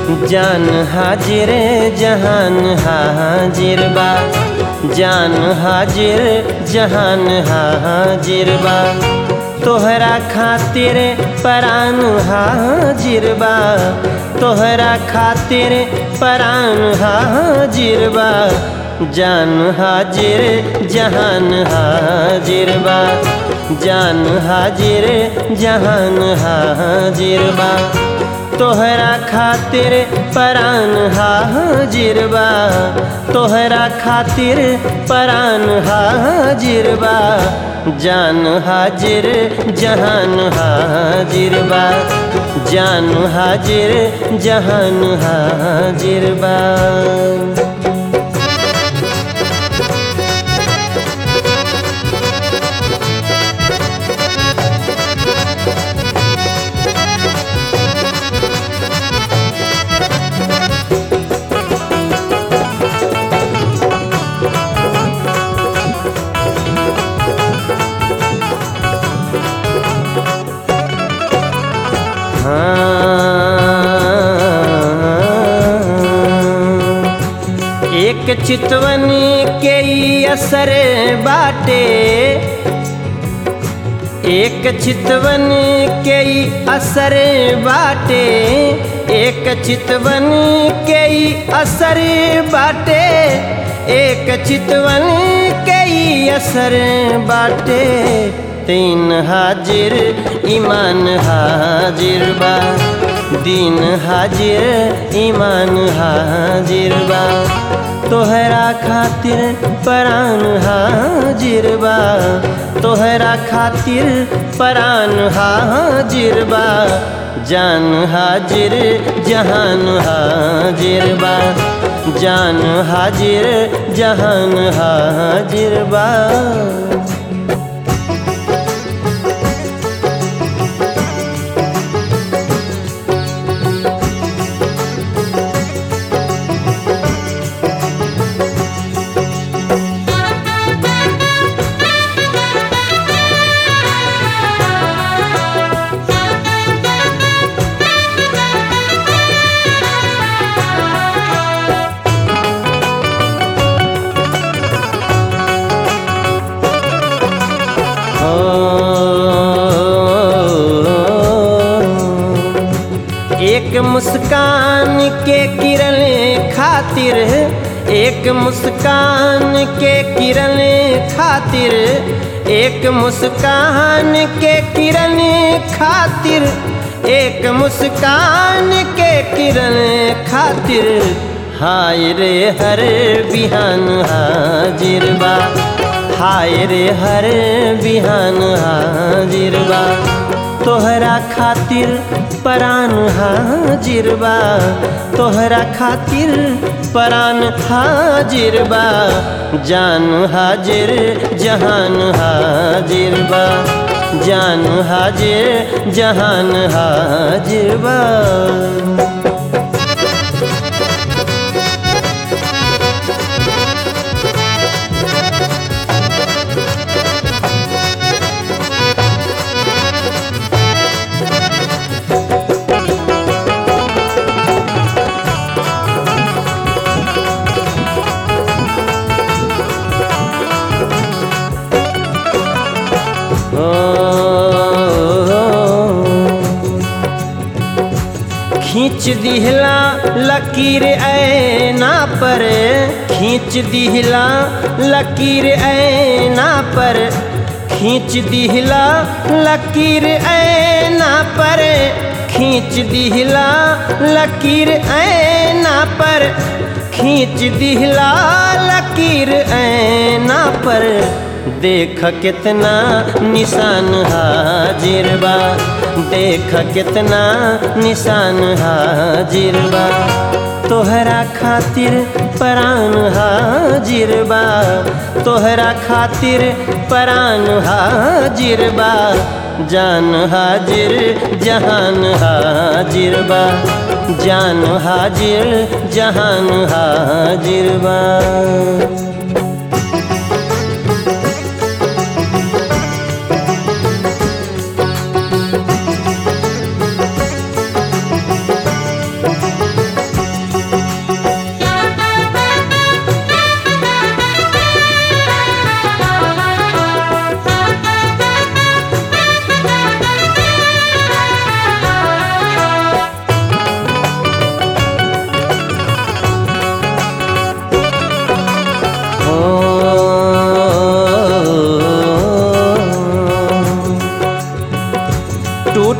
जान हाजिर जहान हाजिर बा जान हाजिर जहान हाजिर बा तोहरा खातिर परान हाजिर बा तोहरा खातिर परान हाजिर बा जान हाजिर जहान हाजिर बा जान हाजिर जहान हाजिर बा तोहरा खातिर परान हाजिर बा तोहरा खातिर परान हाजिर बा जान हाजिर जहान हाजिर बा जान हाजिर जहान हाजिर बा हाँ। एक चितवन के ई असर बाटे एक चितवन के ई असर बाटे एक चितवन के ई असर बाटे एक चितवन के ई असर बाटे तीन हाजिर ईमान हाजिर बा दीन हाजिर ईमान हाजिर बा तोहरा खातिर परान हाजिर बा तोहरा खातिर परान हाजिर बा जान हाजिर जहान हाजिर बा जान हाजिर जहान हाजिर बा एक मुस्कान के किरण खातिर एक मुस्कान के किरण खातिर एक मुस्कान के किरण खातिर एक मुस्कान के किरण खातिर हाय रे हर बिहान हाजिर बा हाय रे हर बिहान हाजिर बा तोहरा खातिर परान हाजिर बा तोहरा खातिर परान हाजिर बा जान हाजिर जहान हाजिर बा जान हाजिर जहान हाजिर बा खींच दिहला लकीर ऐना पर खींच दिहला लकीर ऐना पर खींच दिहला लकीर ऐना पर खींच दिहला लकीर ऐना पर खींच दिहला लकीर ऐना पर देख कितना निशान हाजिर बा देख कितना निशान हाजिर बा तोहरा खातिर परान हाजिर बा तोहरा खातिर परान हाजिर बा जान हाजिर जहान हाजिर बा जान हाजिर जहान हाजिर बा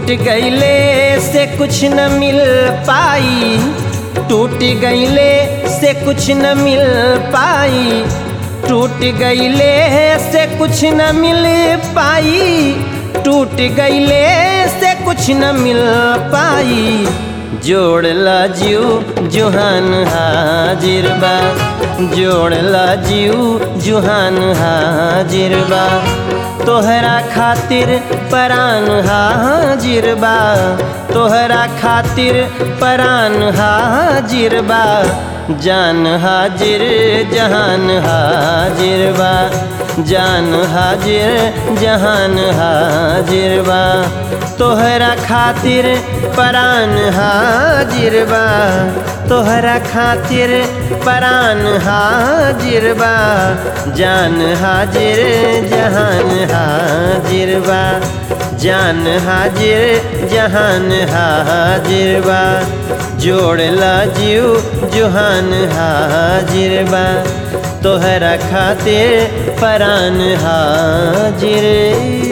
गईले से कुछ न मिल पाई टूट गईले से कुछ न मिल पाई टूट गईले से कुछ न मिल पाई टूट गईले से कुछ न मिल पाई जोड़ला जीव जुहान हाजिर बा जोड़ला जीव जुहान हाजिर बा तोहरा खातिर परान हाजिर बा तोहरा खातिर परान हाजिर बा जान हाजिर जहान हाजिर बा जान हाजिर जहान हाजिर बा तोहरा खातिर परान हाजिर बा तोहरा खातिर परान हाजिर बा जान हाजिर जहान हाजिर बा जान हाजिर जहान हाजिर बा जोड़ला जीव जुहान हाजिर बा तोहरा खातिर परान हाजिर